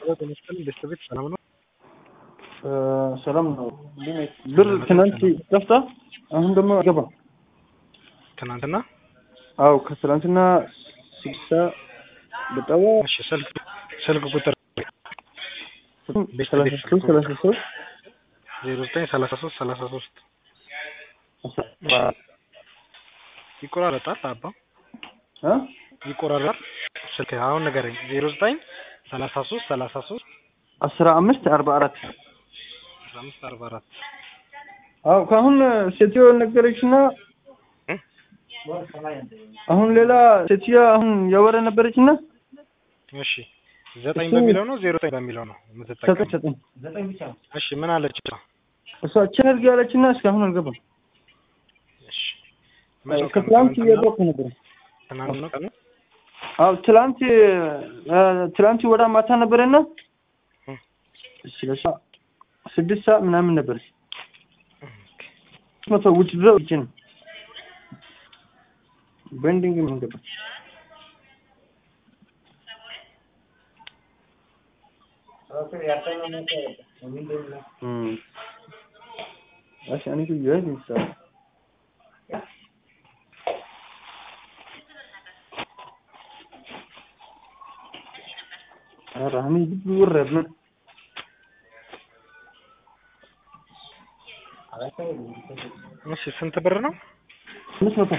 ተመስገን ቤተሰቤት ሰላም ነው? ሰላም ነው። ብር ትናንት ጠፍታ አሁን ደግሞ አይገባም። ትናንትና አው ከትናንትና ስልሳ በጠዋ እሺ፣ ስልክ ስልክ ቁጥር ሰላሳ ሶስት ሰላሳ ሶስት ዜሮ ዘጠኝ ሰላሳ ሶስት ሰላሳ ሶስት ይቆራረጣል። አባ እ ይቆራረጣል። ስልክ አሁን ንገረኝ። ዜሮ ዘጠኝ ሰላሳ ሶስት ሰላሳ ሶስት አስራ አምስት አርባ አራት አስራ አምስት አርባ አራት አው ከአሁን ሴትዮ ነገረችና አሁን ሌላ ሴትዮ አሁን ያወረ ነበረችና እሺ ዘጠኝ በሚለው ነው ዜሮ ዘጠኝ በሚለው ነው ሰጠኝ የምትጠቀም? ሰጠኝ እሺ ምን አለች? እሷ ቸርግ ያለችና እስካሁን አልገባም። እሺ መቼ ቀን? ከትላንት ትናንትና? እየጠቁ ነበር። ትናንት ነው ቀኑ? አው ትላንት ትላንት ወደ ማታ ነበረና እ። ስለሳ ስድስት ሰዓት ምናምን ነበር። መቶ ውጭ ድሮ እጅ ነው ቤንዲንግ ምን ገባ እሺ እኔ ግን ይሄን ይሰራ ራሚ ቢወረድ ነው እሺ ስንት ብር ነው? አምስት መቶ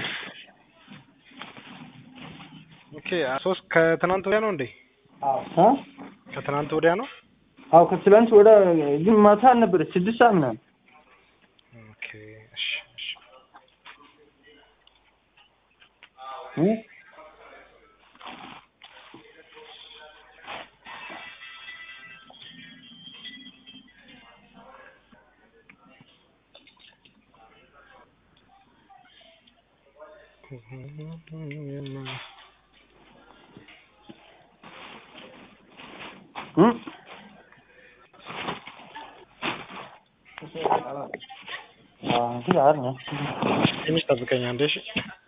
ኦኬ ሶስት ከትናንት ወዲያ ነው እንዴ? አ ከትናንት ወዲያ ነው? አው ከትላንት ወደ ግን ማታ ነበረ ስድስት ሰዓት ምናምን ኦኬ እሺ እሺ እ እ አ ግን አረ ትንሽ ጠብቀኝ አንዴ እሺ